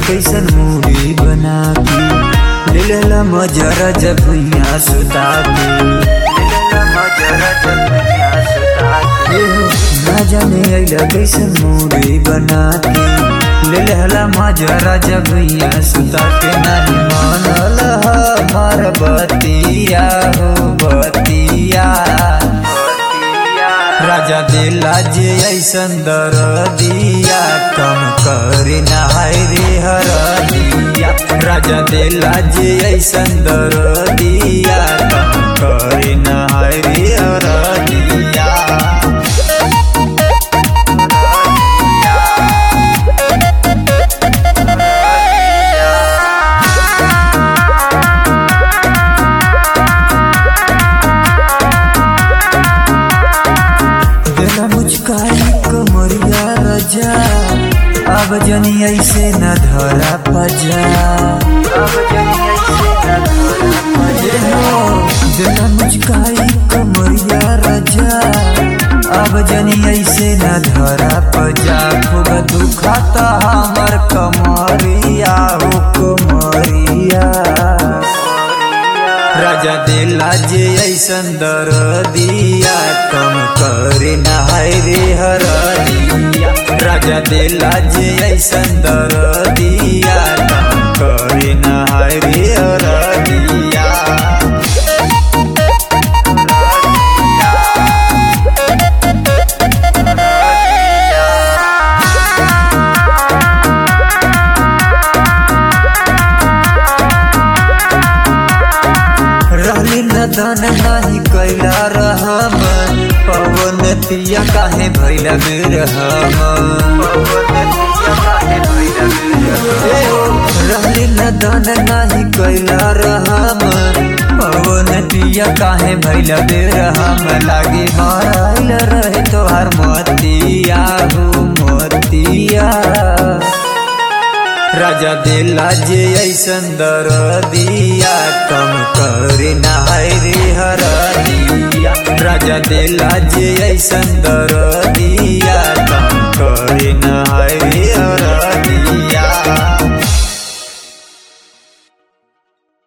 कैसन मूड़ी बना के ले लेला मजरा जब भुइया सुता के ले लेला मजरा जब भुइया सुता के ना जाने अइला कैसन मूड़ी बना के ले लेला मजरा जब भुइया सुता के नहीं मानल हमार बतिया हो बतिया राजा दिला जे ऐसन दर दिया कम करे नहाय रे हर दिया राजा दिला जे ऐसन दर दिया कम करे नहाय रे हर दिया देला मुचकाई कमरिया रजा अब जनी ऐसे न धरा पजा अब जनी ऐसे न धरा पजा देला मुचकाई कमरिया रजा अब जनी ऐसे न धरा पजा खूब दुखाता हमर कमरिया हो कमरिया राजा दिला जे ऐसन दर दिया कम करे नहाय रे हर दिया राजा दिला जे ऐसन दर दिया कम करे नहाय रे हर दिया रहली नदन नाही कैला रहम पवन तिया काहे भैला बिरहम रहली नदन नाही कैला रहम पवन तिया काहे भैला बिरहम लागे मारल रहे तोहार मतिया हो मतिया राजा दिला जे ऐसन दर दिया कम करे नहाय रे हर दिया राजा दिला जे ऐसन दर दिया कम कर